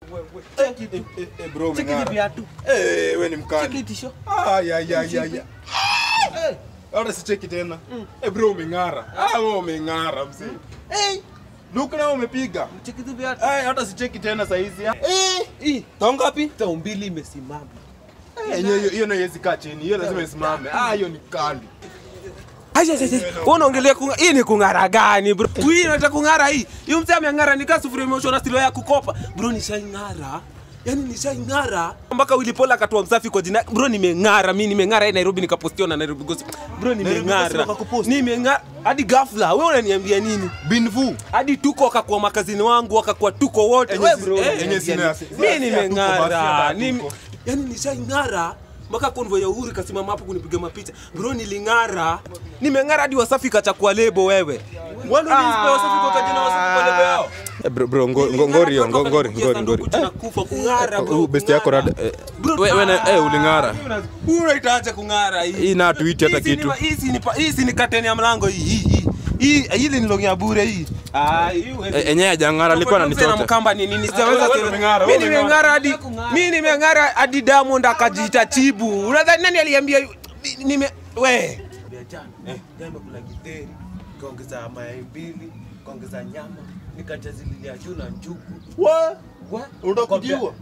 Cheki tu. Eh, eh, bro, Cheki umeng'ara. hivi viatu. Eh, we ni Cheki mkali. tisho. Ah, ya, ya, ya, ya. Eh. Hata sicheki tena. Eh, bro, umeng'ara. Ah, wewe umeng'ara mzee. Eh, look na umepiga. Cheki tu viatu. Eh, hata sicheki tena saa hizi. Eh, Hii. tao ngapi? Tao mbili imesimama. Eh, hiyo hiyo- hiyo na haiwezi kaa chini. Hiyo lazima isimame. Ah, hiyo ni kali. Aje aje aje. Wewe unaongelea kunga hii ni kung'ara gani bro? Hii inataka kung'ara hii. Hiyo mzee ameang'ara nikaa sufuria imeoshwa na stilo ya kukopa. Bro nishaing'ara. Yaani nishaing'ara mpaka Willy Paul akatoa msafi kwa jina. Bro nimeng'ara, mimi nimeng'ara hii Nairobi nikapostiwa na Nairobi Gossip. Bro nimeng'ara. Gossip wakakupost? Nimeng'ara hadi ghafla. Wewe unaniambia nini? Binvu. Hadi tuko wakakuwa makazini wangu wakakuwa tuko wote. Enye Wewe si- bro. eh, unaniambia enye sina- nini? si- Mimi si- nimeng'ara. hatuko basi, Nimi- hatuko. Yaani nishaing'ara mpaka konvo ya Uhuru kasimama hapo kunipiga mapicha. Bro niling'ara. Nimeng'ara hadi Wasafi kachakua lebo wewe. Wale nispe Wasafi kwa kajina Wasafi kwa lebo yao. Eh, bro, bro, ngo- ngo- ngori hiyo, ngo- ngori, ngori, ngori. Kufa kung'ara bro. Huyu best yako rada. eh, Bro, we- we na- eh, uling'ara. Hii unaitaacha kung'ara hii. Hii na tuiti hata Hizi ni kitu. ma- Hizi ni pa- hizi ni kateni ya mlango hii hii. hii. Hii hili ni longi ya bure hii. Ah, hii huwezi- Eh, enyewe hajang'ara alikuwa na ananichota. mkamba ni nini? Sijaweza wewe kuelewa. umeng'ara, Mimi wewe nimeng'ara hadi mimi nimeng'ara hadi Diamond akajiita chibu. Unadhani nani aliambia yu- ni- nime we jana jana kula githeri kaongeza mayai mbili kaongeza nyama nikachazililia juu na njugu Wa- Wa- Unataka Kwambia, kujiua?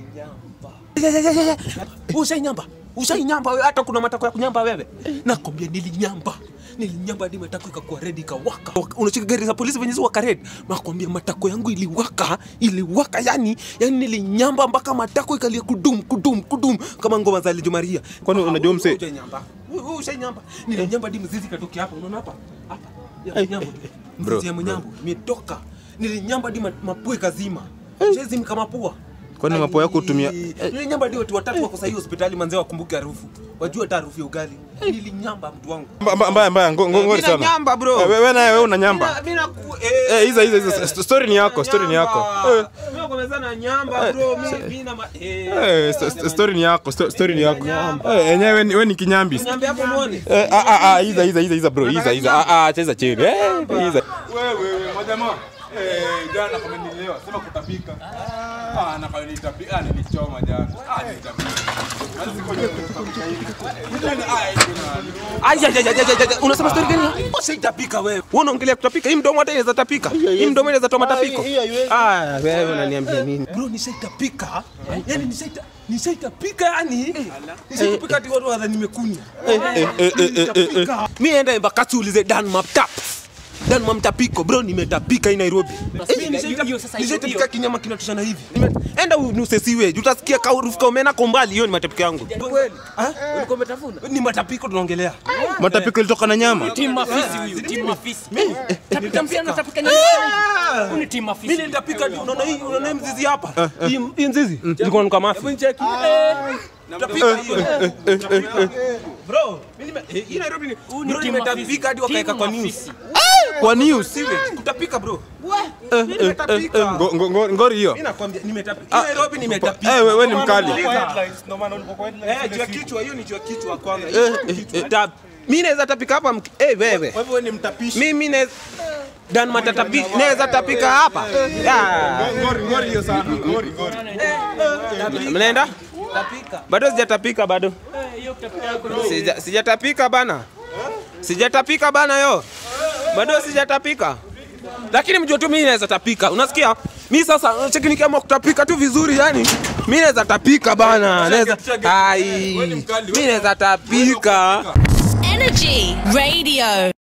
nimenyamba ushainyamba ushainyamba wewe hata kuna matako ya kunyamba wewe nakwambia nilinyamba nilinyamba hadi matako ikakuwa red ikawaka unashika gari za polisi venye ziwaka red nakwambia matako yangu iliwaka iliwaka yani yani nilinyamba mpaka matako ikalia kudum kudum kudum kama ngoma za lijumaria Kwani unajua mse- ushainyamba Wewe ushainyamba nilinyamba hadi mzizi katokia hapa unaona hapa hapa ya mnyambo Bro, mzizi ya mnyambo imetoka nilinyamba hadi ma- mapua ikazima shezi kama pua Kwani mapua yako hutumia- nilinyamba hadi watu watatu wako sahii hospitali manzee wakumbuke harufu wajua hata harufu ya ugali nilinyamba mtu wangu Mba- mba- mbaya mbaya ngo- ngo- ngori Mina sana nyamba, bro. Eh, wewe naye wewe una nyamba Mina- mina ku- eh hizo hizo hizo st- story ni yako story ni yako eh Mimi nakomezana nyamba bro mimi mimi na ma- eh eh st- st- story ni yako sto- story ni yako eh enyewe wewe ni- wewe ni kinyambi nyamba hapo muone eh ah ah ah hiza hiza hiza hiza bro hiza hiza ah ah cheza chini eh hiza wewe wewe majamaa eh jana kama nililewa sema kutapika ah na kama nitapika ah nilichoma jana ah nitapika Basi ngoja kutapika hivi. Nitani- ah, hivi na- Ai, ai, ai, ai, ai, ai, unasema story gani? Ushaitapika wewe. Wewe unaongelea kutapika. Hii mdomo hata inaweza tapika. Hii mdomo inaweza toa matapiko. Ah, wewe unaniambia nini? Bro, nishaitapika. Yaani nishaita nishaitapika yani. Nishaitapika hadi watu wadhani nimekunywa. Nishaitapika. Mimi enda Embakasi uulize Dan Maptap. Dan Mamtapiko bro, nimetapika hii Nairobi. Eh, nishaita- hiyo sasa, hiyo- Nishaitapika hiyo. kinyama kinatoshana hivi. Nime- Enda unuse siwe, utasikia kaurufu ka umena kwa mbali, hiyo ni matapiko yangu. Kweli? Ah? Ulikuwa umetafuna? Ni matapiko tunaongelea. matapiko ilitoka na nyama Timu mafisi huyu, timu mafisi. Tapika mpira na tapika nyama. Huyu ni timu mafisi. Mimi nitapika tu, unaona hii, unaona hii mzizi hapa? Hii hii mzizi. Nilikuwa nuka mafi. Tutapika hiyo. Tutapika. Bro, mimi nime eh, hii Nairobi ni Huyu ni bro timu nimetapika hadi mafisi. wakaeka Timu kwa news. mafisi. kwa news Siwe, kutapika bro. Mimi nimetapika. Ngo- ngo- ngo- ngori hiyo Mimi nakwambia nimetapika. Hii Nairobi nimetapika. eh wewe ni mkali Eh, juu ya kichwa hiyo ni juu ya kichwa kwanza. Hiyo ni kichwa. Tap. Mimi naweza tapika hapa mk- eh wewe. wewe ni mtapishi Mimi naweza Dan matatapi naweza tapika hapa. Ah. ngori ngori hiyo sana ngori ngori Mnaenda? Bado sijatapika bado. Sija- Sijatapika bana. Sijatapika bana yo. Bado sijatapika. Lakini mjue tu mimi naweza tapika. Unasikia? Mimi sasa cheki nikiamua kutapika tu vizuri yani. Mimi naweza tapika bana. Naweza ai. Mimi naweza tapika. Energy Radio.